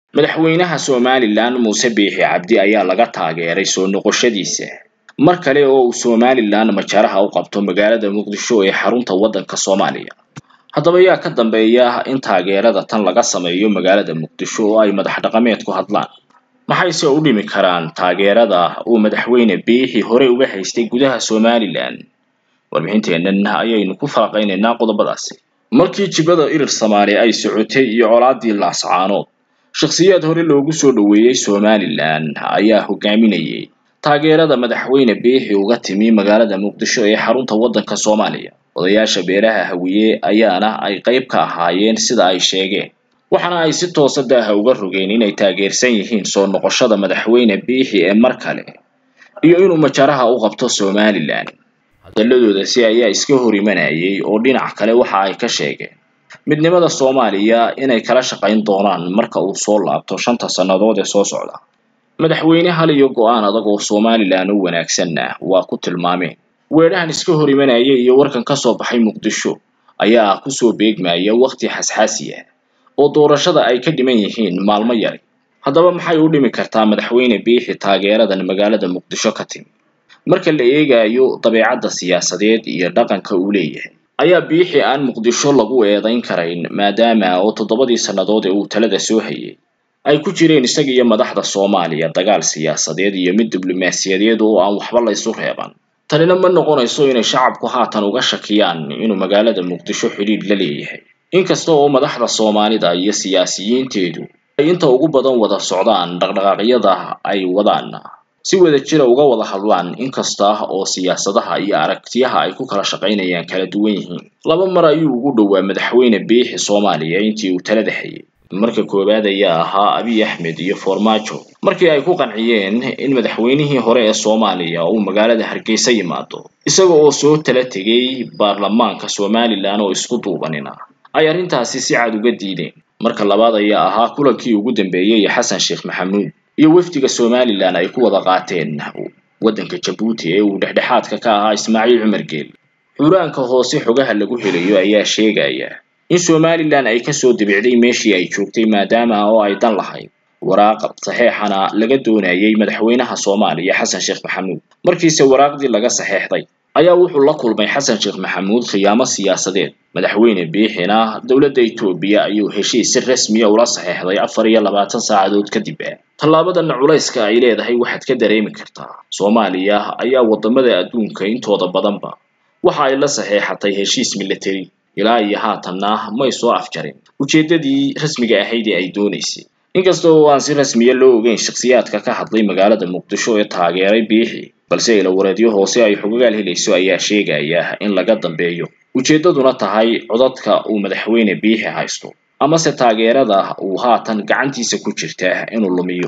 madaxweynaha somalilan muuse biixi cabdi ayaa laga taageeray soo noqoshadiisa mar kale oo uu somalilan majaraha u qabto magaalada muqdisho ee xarunta waddanka soomaaliya haddaba yaa ka dambeeya in taageerada tan laga sameeyo magaalada muqdisho oo ay madax dhaqameed ku hadlaan maxayse u dhimi karaan taageerada uu madaxweyne biixi horey uga haystay gudaha somalilan warbixinteennan ayaynu ku faaqaynaynaa qodobadaasi markii jibada irir samaali ay socotay iyo colaadii laascaanood shakhsiyaad hore loogu soo dhoweeyey somalilan ayaa hogaaminayay taageerada madaxweyne biixi uga timi magaalada muqdisho ee xarunta waddanka soomaaliya odayaasha beeraha hawiye ayaana ay qayb ka ahaayeen sida ay sheegeen waxaana ay si toosa daaha uga rogeen inay taageersan yihiin soo noqoshada madaxweyne biixi ee mar kale iyo inuu majaraha u qabto somalilan hadalladoodasi ayaa iska hor imanayay oo dhinac kale waxa ay ka sheegeen midnimada soomaaliya inay kala shaqayn doonaan marka uu soo laabto shanta sannadood ee soo socda madaxweyne hal iyo go-aan adag oo somalilan u wanaagsanna waa ku tilmaameen weedhahan iska hor imanaya iyo warkan ka soo baxay muqdisho ayaa kusoo beegmaya wakhti xasxaasi ah oo doorashada ay ka dhiman yihiin maalmo yari haddaba maxay u dhimi kartaa madaxweyne biixi taageeradan magaalada muqdisho ka timi marka la eegayo dabeecadda siyaasadeed iyo dhaqanka uu leeyahay ayaa biixi aan muqdisho lagu eedayn karayn maadaama oo toddobadii sannadood ee uu talada soo hayay ay ku jireen isaga iyo madaxda soomaaliya dagaal siyaasadeed iyo mid diblomaasiyadeed oo aan waxba la ysu reeban tanina ma noqonayso inay shacabku haatan uga shakiyaan inuu magaalada muqdisho xidhiidh la leeyahay inkasta oo madaxda soomaalida iyo siyaasiyiinteedu ay inta ugu badan wada socdaan dhaqdhaqaaqyada ay wadaan si wada jira uga wada hadlaan inkasta oo siyaasadaha iyo aragtiyaha ay ku kala shaqaynayaan kala duwan yihiin laba mar ayuu ugu dhowaa madaxweyne biixi soomaaliya intii uu talada hayay marka koowaad ayaa ahaa abiy axmed iyo farmaajo markii ay ku qanciyeen in madaxweynihii hore ee soomaaliya uu magaalada hargeysa yimaado isaga oo soo tala tegay baarlamaanka somalilan oo isku duubanina ay arrintaasi si cad uga diideen marka labaad ayaa ahaa kulankii ugu dambeeyey xasan sheekh maxamuud iyo wafdiga somalilan ay ku wada qaateen waddanka jabuuti ee uu dhexdhexaadka ka ahaa ismaaciil cumar geel xuuraanka hoose xogaha lagu helayo ayaa sheegaya in somalilan ay kasoo dibicday meeshii ay joogtay maadaama oo ay dan lahayd waraaq saxeexana laga doonayay madaxweynaha soomaaliya xasan sheekh maxamuud markiise waraaqdii laga saxeexday ayaa wuxuu la kulmay xasan sheekh maxamuud khiyaamo siyaasadeed madaxweyne biixina dowladda etoobiya ayuu heshiis si rasmiya ula saxeexday afar iyo labaatan saacadood kadib ah tallaabadan culayska ay leedahay waxaad ka dareemi kartaa soomaaliya ayaa waddamada adduunka intooda badanba waxa ay la saxeexatay heshiis military ilaa iyo haatanna may soo afjarin ujeeddadii rasmiga ahayd ee ay doonaysay inkasta oo aan si rasmiya loo ogeyn shakhsiyaadka ka hadlay magaalada muqdisho ee taageeray biixi balse ilawareedyo hoose ay xogagaal helayso ayaa sheegaya in laga dambeeyo ujeeddaduna tahay codadka uu madaxweyne biixi haysto amase taageerada uu haatan gacantiisa ku jirta inuu lumiyo